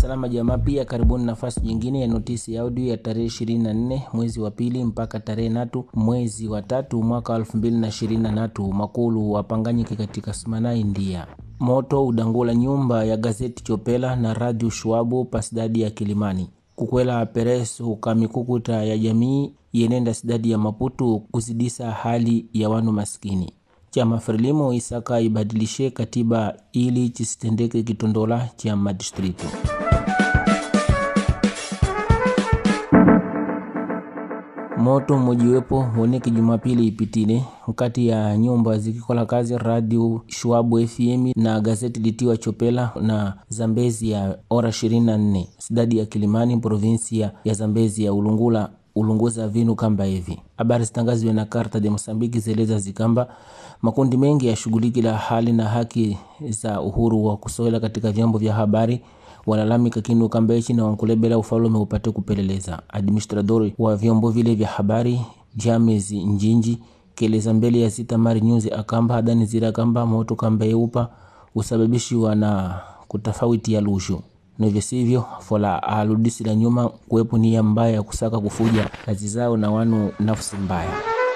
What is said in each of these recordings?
salama jamaa, pia karibuni nafasi nyingine ya notisi ya audio ya tarehe 24 mwezi wa pili mpaka tarehe natu mwezi wa tatu mwaka 2023 makulu wapanganyike katika Sumana, India. Moto udangula nyumba ya gazeti Chopela na radio Shwabu pasidadi ya Kilimani kukwela peresu kamikukuta ya jamii yenenda sidadi ya Maputu kuzidisa hali ya wanu maskini chama Frelimo isaka ibadilishe katiba ili chisitendeke kitondola cha madistritu. Moto mmojiwepo woneke Jumapili ipitile nkati ya nyumba zikikola kazi radio Shwabu FM na gazeti litiwa Chopela na Zambezi ya ora 24 sidadi ya Kilimani provinsia ya Zambezi ya Ulungula ulunguza vinu kamba hivi. Habari zitangaziwe na Karta de Mosambiki zeleza zikamba makundi mengi yashughulikila hali na haki za uhuru wa kusoela katika vyombo vya habari walalamika kinu kambechi na wankulebela ufalume upate kupeleleza. Administradori wa vyombo vile vya habari James Njinji keleza mbele ya Sita Mari News akamba hadani zira kamba moto kamba yeupa usababishiwa na kutafauti ya lushu nivyo sivyo fola aludisi la nyuma kuwepo nia mbaya ya kusaka kufuja kazi zao na wanu nafsi mbaya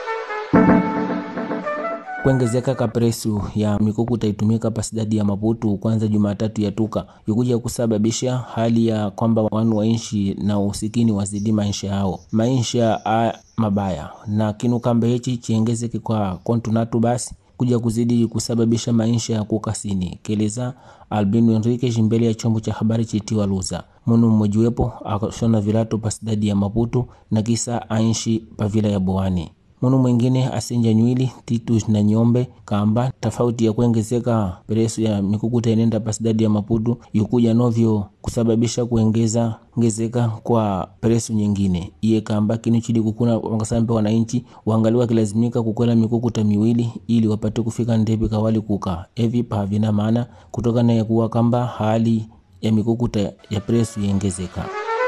kuongezeka kapresu ya mikuku taitumika pasidadi ya Maputu kwanza Jumatatu ya tuka ikuja kusababisha hali ya kwamba wanu waishi na usikini wazidi maisha yao maisha a mabaya na kinu kambe hichi chiengezeke kwa kontunatu basi kuja kuzidi kusababisha maisha ya kukasini keleza Albino Enrique mbele ya chombo cha habari chitiwa Luza munu mmojiwepo akashona vilato pasidadi ya Maputu na kisa aishi pavila ya Boani munu mwingine asenja nywili Titus na Nyombe kamba tofauti ya kuongezeka peresu ya mikukuta inenda pasidadi ya Maputu yukuja novyo kusababisha kuongeza ngezeka kwa peresu nyingine iye kamba kinu chili kukuna wangasambe wananchi waangaliwa kilazimika kukwela mikukuta miwili ili wapate kufika ndepi kawali kuka evi pavina maana kutokana ya kuwa kamba hali ya mikukuta ya presu iengezeka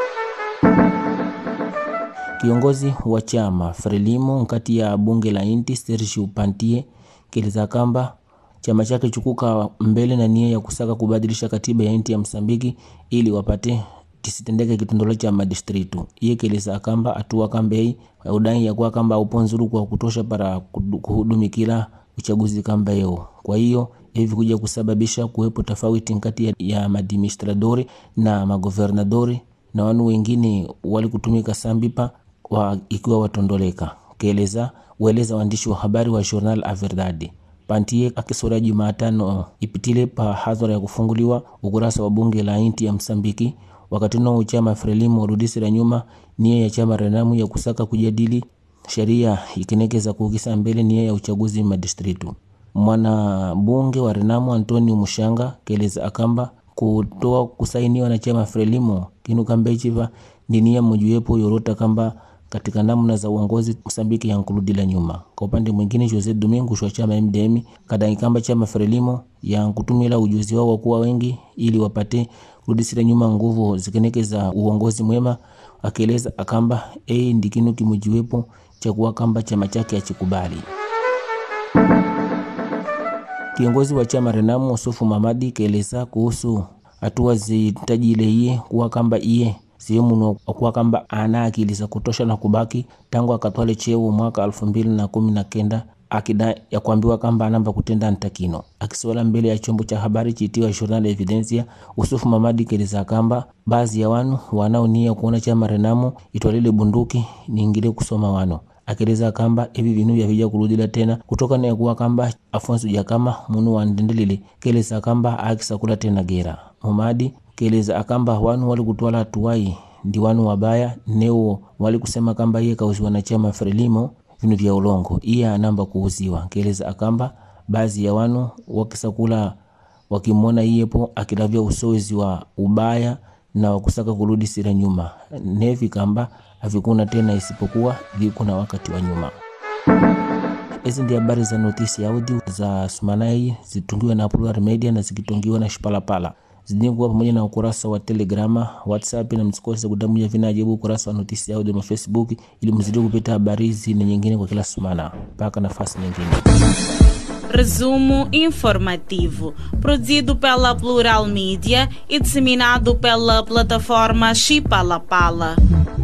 Kiongozi wa chama Frelimo nkati ya bunge la inti Serge Pantie keleza kamba chama chake chukuka mbele na nia ya kusaka kubadilisha katiba ya inti ya Msambiki ili wapate kisitendeke kitondolo cha madistritu. Iye keleza kamba atua kambei udai ya kuwa kamba upo nzuru kwa kutosha para kuhudumikila uchaguzi kamba yeo. Kwa hiyo hivi kuja kusababisha kuwepo tofauti nkati ya madimistradori na magovernadori na wanu wengine walikutumika sambipa wa ikiwa watondoleka keleza ueleza waandishi wa habari wa Journal a Verdade Pantie akisora Jumatano ipitile pa hadhara ya kufunguliwa ukurasa wa bunge la inti ya Msambiki wakati no chama Frelimo rudisi la nyuma nia ya chama Renamu ya kusaka kujadili sheria ikinekeza kuukisa mbele nia ya uchaguzi madistritu. Mwana bunge wa Renamu Antonio Mushanga keleza akamba kutoa kusainiwa na chama Frelimo kinu kambechiva ni nia mojiwepo yorota kamba katika namna za uongozi Msambiki yankurudila nyuma. Kwa upande mwingine, Jose Domingo wa chama MDM kadai kamba chama Frelimo yankutumila ujuzi wao wakuwa wengi ili wapate kurudisira nyuma nguvu zikeneke za uongozi mwema, akieleza akamba ei ndi kinu kimojiwepo cha kuwa kamba chama chake achikubali. Kiongozi wa chama Renamu Usufu Mamadi kaeleza kuhusu hatua zitajile iye kuwa kamba iye sehemu kuwa kamba ana akili za kutosha na kubaki tangu akatwale cheo mwaka elfu mbili na kumi na kenda akida ya kuambiwa kamba anamba kutenda ntakino. Akisola mbele ya chombo cha habari chitiwa Journal Evidencia, Usufu Mamadi keleza kamba baadhi ya wanu wanaonia kuona chama Renamo itwalile bunduki niingile kusoma wano akieleza kamba hivi vinu vyavija kurudila tena kutokana ya kuwa kamba Afonso Jakama munu wandendelile keleza kamba akisakula tena gera Mamadi keleza akamba wanu wali kutwala hatuwai ndi wanu wabaya neo wali kusema kamba iye kauziwa na chama Frelimo vinu vya ulongo iye anamba kuuziwa keleza akamba baadhi ya wanu wakisakula wakimwona iyepo akilavya usozi wa ubaya na wakusaka kurudi sira nyuma nevi kamba havikuna tena isipokuwa vikuna wakati wa nyuma. Hizi ndi habari za notisi ya audio za Sumanai zitungiwa na Plural Media na zikitungiwa na Shipalapala zidinguwa pamoja na ukurasa wa Telegrama, WhatsApp na msikose kudamuja vinajibu ukurasa wa notisi ya audio na Facebook ili mzidi kupita habari hizi na nyingine kwa kila sumana mpaka nafasi nyingine. Resumo informativo, produzido pela Plural Mídia e disseminado pela plataforma Chipalapala. Pala.